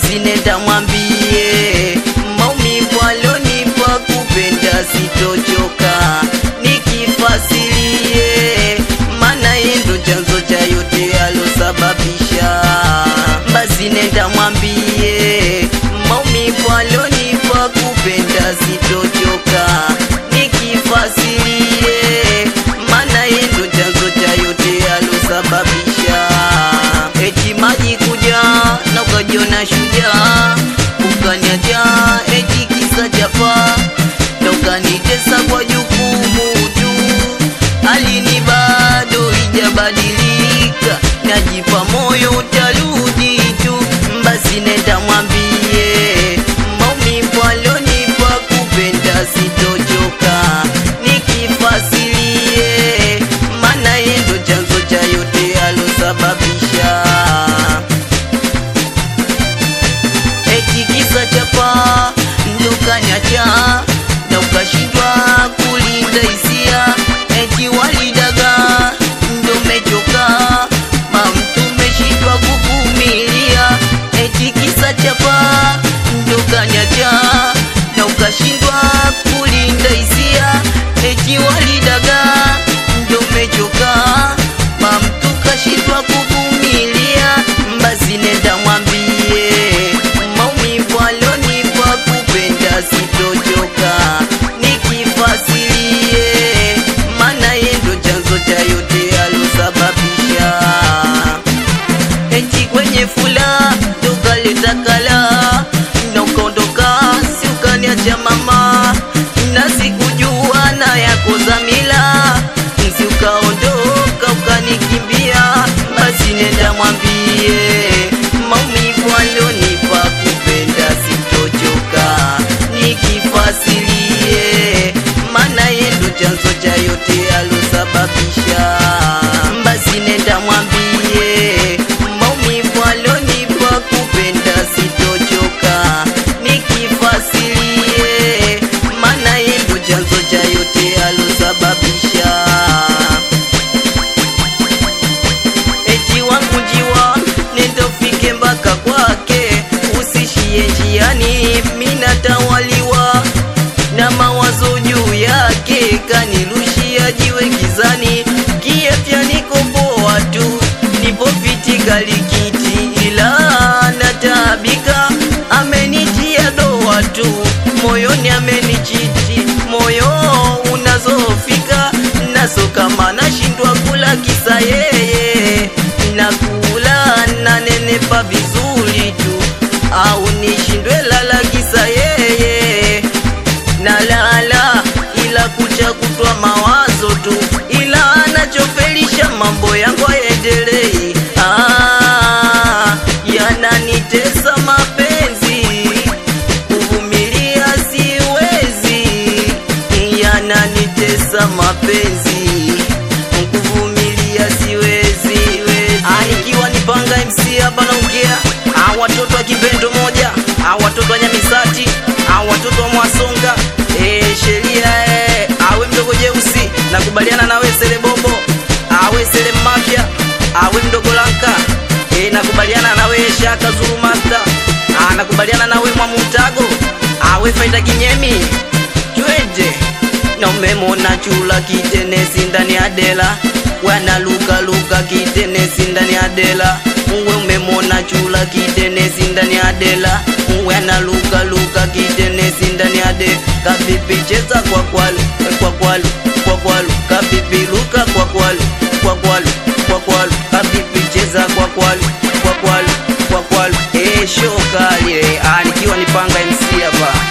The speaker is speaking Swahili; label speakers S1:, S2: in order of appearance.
S1: basi nenda mwambie maumivu alonipa kupenda sitochoka nikifasilie maana yeye ndo chanzo cha yote alosababisha basi nenda mwambie maumivu alonipa kupenda sitochoka nikifasilie maana yeye ndo chanzo cha yote alosababisha eti maji kuja na ukajiona shujaa ukaniacha eti kisa chapa na ukanitesa kwa jukumu tu alini bado ijabadilika najipa moyo utarudi tu basi nenda mwambie maumivu alonipa kupenda sitochoka nikifasilie maana yeye ndo chanzo cha yote alosababisha eti kisa chapa ndo kanyacha na ukashindwa kulinda hisia eti walidaga ndo mechoka mamtu meshindwa kuvumilia eti kisa chapa ndo kanyacha na ukashindwa kulinda hisia eti walidaga ndo mechoka mamtu kashindwa kuvumilia basi nenda mwambie maumivu alonipa kupenda sitochoka nikifasilie maana yeye ndo chanzo cha yote alosababisha eti kwenye fula tukaleta kala na ukaondoka si ukaniacha mama na sikujua na yako zamila si ukaondoka ukanikimbia basi nenda mwambie maumivu alionipa kupenda sitochoka nikifasilie maana yeye ndo chanzo cha yote alosababisha basi nenda mwambie maumivu alionipa kupenda sitochoka nikifasilie maana yeye ndo chanzo cha yote alosababisha eti wangu njiwa nendofike mpaka kwake usishie njiani minatawaliwa na mawazo juu yake kanirushia jiwe gizani kiafya niko poa tu nipo fiti kalikiti ila nataabika amenitia doa tu moyoni amenichiti moyo unazofika naso kama nashindwa kula kisa yeye nakula nanenepa vizuri tu au nishindwe lala kisa yeye nalala ila kucha kutwa mawazo tu ila anachofelisha mambo yangu aendelei ah, yananitesa mapenzi kuvumilia siwezi yananitesa mapenzi kuvumilia siwezi ikiwa ni panga MC hapa naongea Ah, watoto wa kipendo moja Ah, watoto wa Nyamisati Ah, watoto wa Mwasonga eh, sheria eh, awe mdogo jeusi nakubaliana nawe sele bombo awe sele mafya awe mdogo lanka eh, nakubaliana nawe shaka zuru master Ah, nakubaliana nawe mwamutago awe faida kinyemi twende na umemona chula kitenesi ndani ya dela wana luka luka kitenesi ndani ya dela uwe umemona chula kitenesi ndani ya dela wana luka luka kitenesi ndani ya de kapipi cheza kwa kwalu kwa kwalu kwa kwalu kapipi luka kwa kwalu kwa kwalu kwa kwalu kapipi cheza kwa kwalu kwa kwalu kwa kwalu eh shokali eh ah, nikiwa nipanga MC hapa